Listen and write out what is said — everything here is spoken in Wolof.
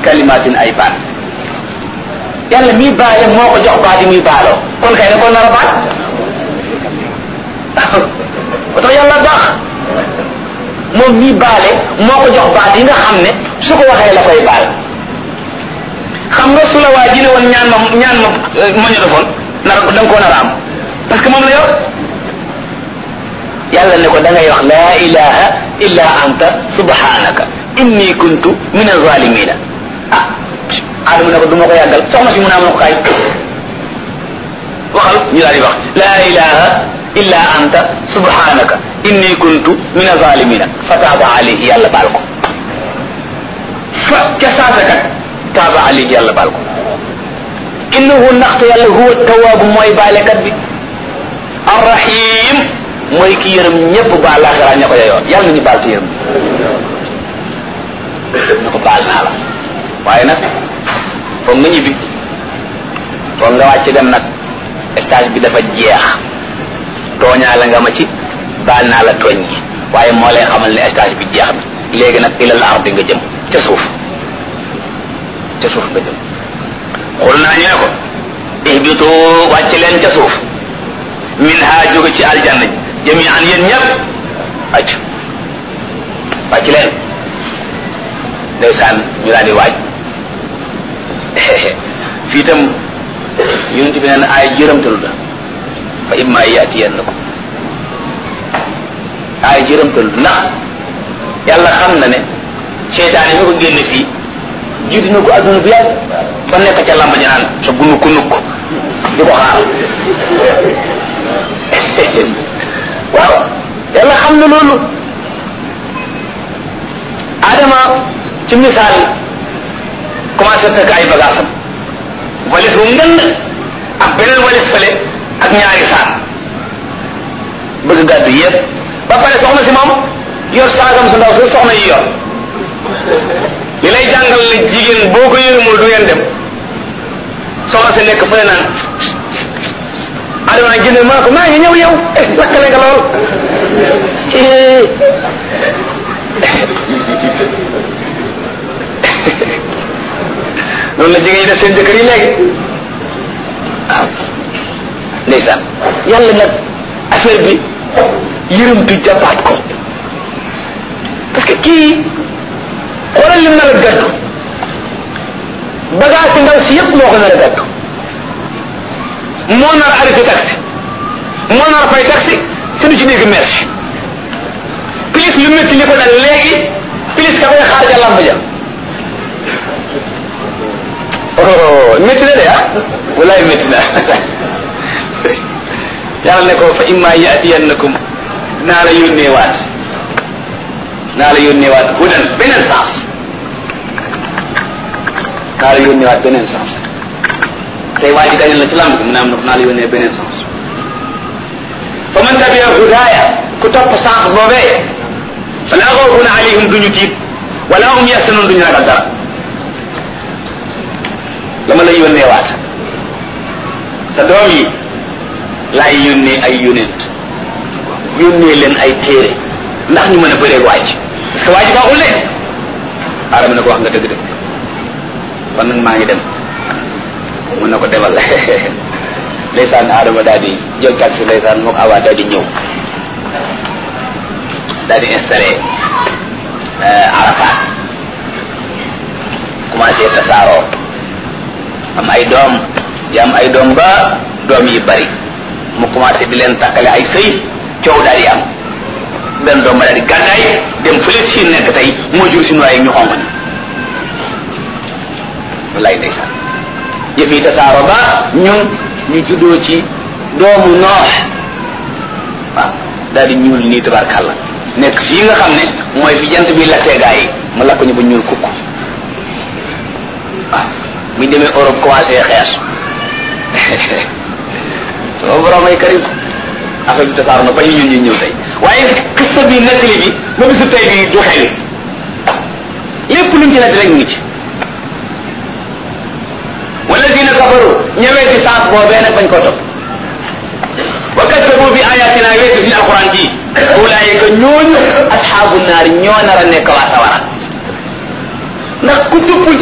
kalimatin ay baat yàlla miy baale moo ko jox baat yi muy baaloo kon kay da ko nar a baat ba tax yàlla baax moom miy baale moo ko jox baat yi nga xam ne su ko waxee la koy baal xam nga su la waa ji ne woon ñaan ma ñaan ma magnétophone nar da nga koo nar a am parce que moom la yor yàlla ne ko da ngay wax laa ilaha illa anta subhanaka inni kuntu min azalimina ah adama ne ko du ma ko yàggal soxna si mu ne am na ko kaay waxal ñu daal di wax laa ilaha illa anta subhanaka inni kuntu min azalimina fa taaba alayhi yàlla baal ko fa ca saasa kat taaba alayhi yàlla baal ko innahu ndaxte yàlla huwa tawaabu mooy baalekat bi arrahim mooy ki yërëm ñëpp baal laaxira ña ko yoyoon yàlla nañu baal te yërëm na ko baal naa la waaye nag foog nga ñibbi foog nga wàcc dem nag stage bi dafa jeex tooñaa la nga ma ci baal naa la tooñ gi waaye moo lay xamal ne stage bi jeex na léegi nag ilal ardi nga jëm ca suuf ca suuf nga jëm xul naa ñu ne ko ihbitu wàcc leen ca suuf min ha jóge ci aljanna jami an yéen ñëpp wàcc wàcc leen ndeysaan ñu daal di waaj fii itam yonent bi neen ay jërëmtalu la fa imma yaatiyannakum ay jërëmtalu ndax yàlla xam na ne seytaan yi ñu ko génne fii jiitu na ko adduna bu yàgg fa nekk ca lamba ji naan sa gunu ku nukk di ko xaar waaw yàlla xam na loolu adama ci misaal commencé takk ay bagaasam walis bu ngënd ak beneen walis fële ak ñaari saak bëgg gàddu yëpp ba pare soxna si moom yor saagam su ndaw su soxna yi yor li lay jàngal ne jigéen boo ko yërëmul du ngeen dem soxna si nekk fële naan adama nag jënd maa ko maa ngi ñëw yow eh lakkale nga lool noonu la jigéen ñi def seen jëkkër yi léegi waaw ndeysaan yàlla nag affaire bi yërëmtu jàppaat ko parce que kii xoolal lim nar a gàddu bagage ndaw si yëpp moo ko nar a gàddu moo nar a arrêté taxi moo nar a fay taxi te du ci dégg merci plus lu métti li ko dal léegi plus ka koy xaar ja lamb ja oh métti na de ah walaay métti na yàlla ne ko fa imma yaatiyannakum naa la yónnee waat naa la yónnee waat hudan beneen sens naa la yónnee waat beneen sens tey waa ji dañu la ci lamb gi mu ne am na naa la yónnee beneen sens fa man tabia hudaaya ku topp sens boobee fala xawfun alayhim duñu tiit wala hum yaxsanun duñu ragal dara dama la yónnee waat sa doom yi laay yónnee ay yónent yónnee leen ay téere ndax ñu mën a bëree waaj parce que waaj baaxul leen aadama ne ko wax nga dëgg dëgg kon nag maa ngi dem mun na ko demal ndeysaan aadama daal di jël taxi ndeysaan mook awaa daal di ñëw daal di installé Arafat commencé tasaaroo am ay doom yi am ay doom ba doom yi bari mu commencé di leen takkale ay sëy coow daal di am benn doom ba daal di gàddaay dem fële si nekk tey moo jur si nuwaay ñu xonq ni wallaay ndeysaan yëf yi tasaaroo ba ñun ñu juddoo ci doomu noox waaw daal di ñuul nii tabarkàlla nekk fii nga xam ne mooy fi jant bi lakkee gaa yi mu lakk ñu ba ñuul kukk waaw buñ demee Europe commencé xees sama borom ay karim affaire bi tasaaru na ba ñu ñun ñu ñëw tey waaye kista bi nettali bi ba bisu tey bi du xewi lépp luñ ci nett rek ngi ci wala dina kafaru ñëwee ci sens boobee nag bañ ko topp wa kaddabu bi ayatina weesu suñu alquran ji ulaayika ñooñu asxaabu naar ñoo nar a nekk waa sawara ndax ku tuppul